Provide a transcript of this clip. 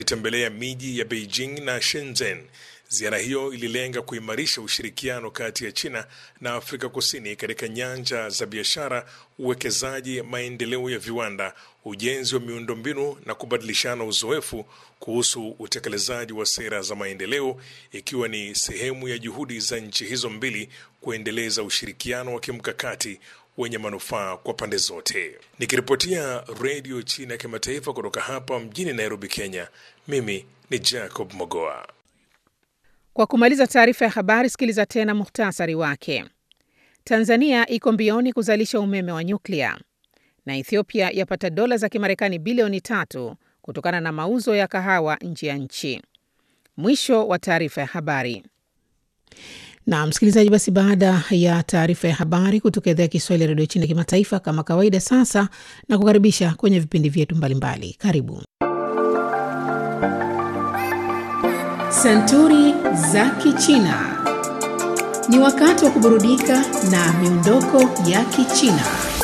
Ilitembelea miji ya Beijing na Shenzhen. Ziara hiyo ililenga kuimarisha ushirikiano kati ya China na Afrika Kusini katika nyanja za biashara, uwekezaji, maendeleo ya viwanda, ujenzi wa miundombinu na kubadilishana uzoefu kuhusu utekelezaji wa sera za maendeleo, ikiwa ni sehemu ya juhudi za nchi hizo mbili kuendeleza ushirikiano wa kimkakati wenye manufaa kwa pande zote. Nikiripotia Redio China ya Kimataifa kutoka hapa mjini Nairobi, Kenya, mimi ni Jacob Mogoa. Kwa kumaliza taarifa ya habari, sikiliza tena muhtasari wake. Tanzania iko mbioni kuzalisha umeme wa nyuklia na Ethiopia yapata dola za Kimarekani bilioni tatu kutokana na mauzo ya kahawa nje ya nchi. Mwisho wa taarifa ya habari. Na msikilizaji, basi baada ya taarifa ya habari kutoka idhaa ya Kiswahili ya redio China kimataifa, kama kawaida, sasa na kukaribisha kwenye vipindi vyetu mbalimbali. Karibu Santuri za Kichina. Ni wakati wa kuburudika na miondoko ya Kichina.